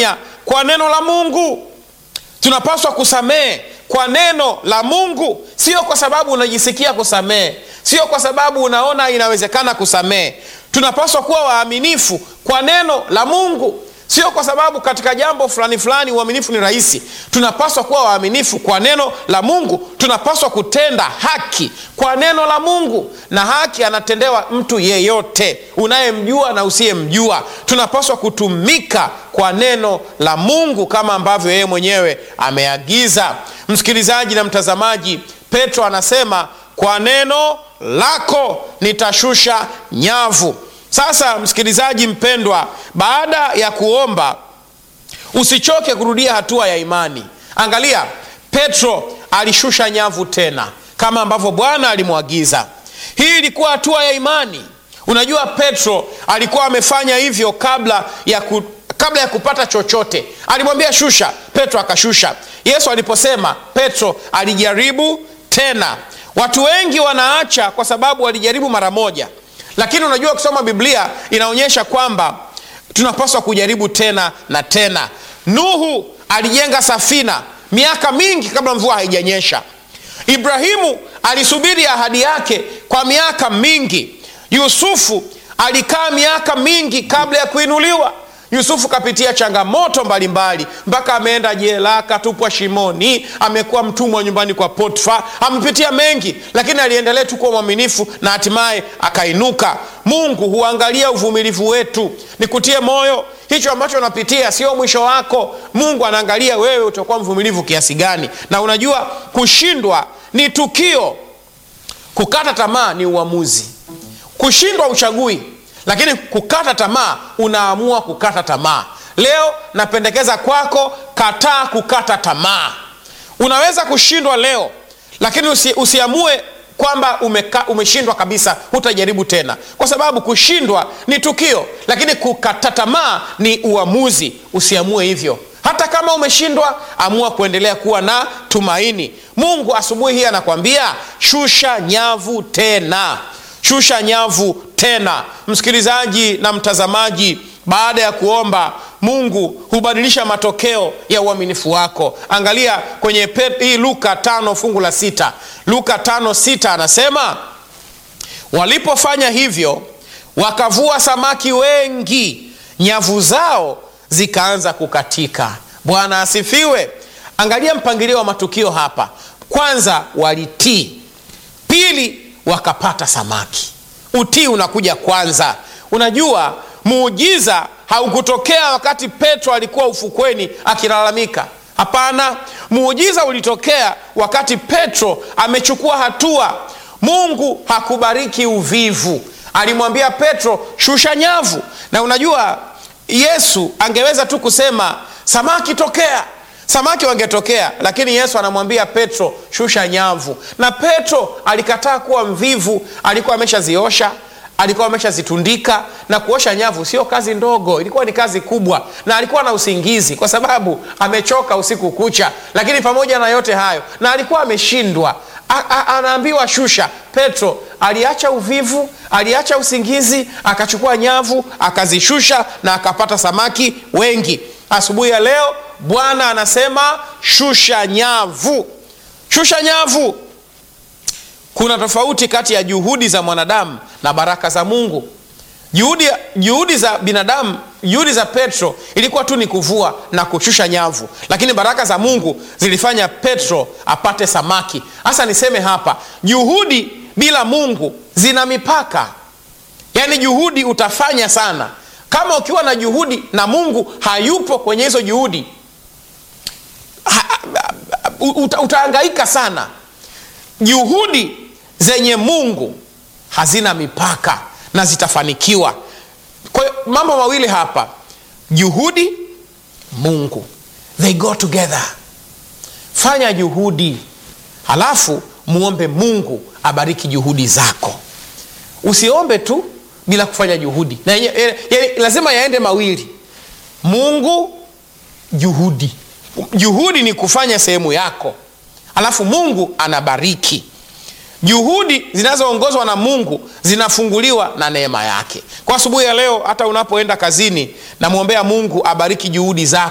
kufanya kwa neno la Mungu. Tunapaswa kusamehe kwa neno la Mungu, sio kwa sababu unajisikia kusamehe, sio kwa sababu unaona inawezekana kusamehe. Tunapaswa kuwa waaminifu kwa neno la Mungu, sio kwa sababu katika jambo fulani fulani uaminifu ni rahisi. Tunapaswa kuwa waaminifu kwa neno la Mungu. Tunapaswa kutenda haki kwa neno la Mungu, na haki anatendewa mtu yeyote, unayemjua na usiyemjua. Tunapaswa kutumika kwa neno la Mungu kama ambavyo yeye mwenyewe ameagiza. Msikilizaji na mtazamaji, Petro anasema kwa neno lako nitashusha nyavu. Sasa msikilizaji mpendwa, baada ya kuomba usichoke kurudia hatua ya imani. Angalia, Petro alishusha nyavu tena kama ambavyo Bwana alimwagiza. Hii ilikuwa hatua ya imani. Unajua, Petro alikuwa amefanya hivyo kabla ya ku, kabla ya kupata chochote. Alimwambia shusha, Petro akashusha. Yesu aliposema, Petro alijaribu tena. Watu wengi wanaacha kwa sababu walijaribu mara moja, lakini unajua, kusoma Biblia inaonyesha kwamba tunapaswa kujaribu tena na tena. Nuhu alijenga safina miaka mingi kabla mvua haijanyesha. Ibrahimu alisubiri ahadi yake kwa miaka mingi. Yusufu alikaa miaka mingi kabla ya kuinuliwa. Yusufu kapitia changamoto mbalimbali mpaka ameenda jela, akatupwa shimoni, amekuwa mtumwa nyumbani kwa Potifa, amepitia mengi, lakini aliendelea tu kuwa mwaminifu na hatimaye akainuka. Mungu huangalia uvumilivu wetu. Nikutie moyo, hicho ambacho unapitia sio mwisho wako. Mungu anaangalia wewe utakuwa mvumilivu kiasi gani. Na unajua kushindwa ni tukio, kukata tamaa ni uamuzi. Kushindwa uchagui lakini kukata tamaa unaamua kukata tamaa. Leo napendekeza kwako, kataa kukata tamaa. Unaweza kushindwa leo, lakini usi, usiamue kwamba umeka, umeshindwa kabisa, hutajaribu tena, kwa sababu kushindwa ni tukio, lakini kukata tamaa ni uamuzi. Usiamue hivyo. Hata kama umeshindwa, amua kuendelea kuwa na tumaini. Mungu asubuhi hii anakwambia shusha nyavu tena, shusha nyavu tena. Msikilizaji na mtazamaji, baada ya kuomba, Mungu hubadilisha matokeo ya uaminifu wako. Angalia kwenye hii Luka tano fungu la sita. Luka tano sita anasema walipofanya hivyo, wakavua samaki wengi, nyavu zao zikaanza kukatika. Bwana asifiwe. Angalia mpangilio wa matukio hapa. Kwanza walitii, pili wakapata samaki. Utii unakuja kwanza. Unajua, muujiza haukutokea wakati Petro alikuwa ufukweni akilalamika. Hapana, muujiza ulitokea wakati Petro amechukua hatua. Mungu hakubariki uvivu. Alimwambia Petro, shusha nyavu. Na unajua, Yesu angeweza tu kusema samaki tokea, samaki wangetokea, lakini Yesu anamwambia Petro, shusha nyavu. Na Petro alikataa kuwa mvivu, alikuwa ameshaziosha alikuwa ameshazitundika na kuosha nyavu sio kazi ndogo, ilikuwa ni kazi kubwa, na alikuwa na usingizi kwa sababu amechoka usiku kucha. Lakini pamoja na yote hayo, na alikuwa ameshindwa, anaambiwa shusha. Petro aliacha uvivu, aliacha usingizi, akachukua nyavu akazishusha, na akapata samaki wengi. Asubuhi ya leo Bwana anasema shusha nyavu, shusha nyavu. Kuna tofauti kati ya juhudi za mwanadamu na baraka za Mungu. Juhudi, juhudi za binadamu, juhudi za Petro ilikuwa tu ni kuvua na kushusha nyavu, lakini baraka za Mungu zilifanya Petro apate samaki. Hasa niseme hapa, juhudi bila Mungu zina mipaka. Yaani juhudi utafanya sana, kama ukiwa na juhudi na Mungu hayupo kwenye hizo juhudi ha, uta, utahangaika sana. Juhudi zenye Mungu hazina mipaka na zitafanikiwa. Kwa hiyo mambo mawili hapa, juhudi, Mungu, they go together. Fanya juhudi, halafu muombe Mungu abariki juhudi zako. Usiombe tu bila kufanya juhudi, na ya, ya, ya, lazima yaende mawili, Mungu, juhudi. Juhudi ni kufanya sehemu yako, halafu Mungu anabariki. Juhudi zinazoongozwa na Mungu zinafunguliwa na neema yake. Kwa asubuhi ya leo, hata unapoenda kazini, namwombea Mungu abariki juhudi zako.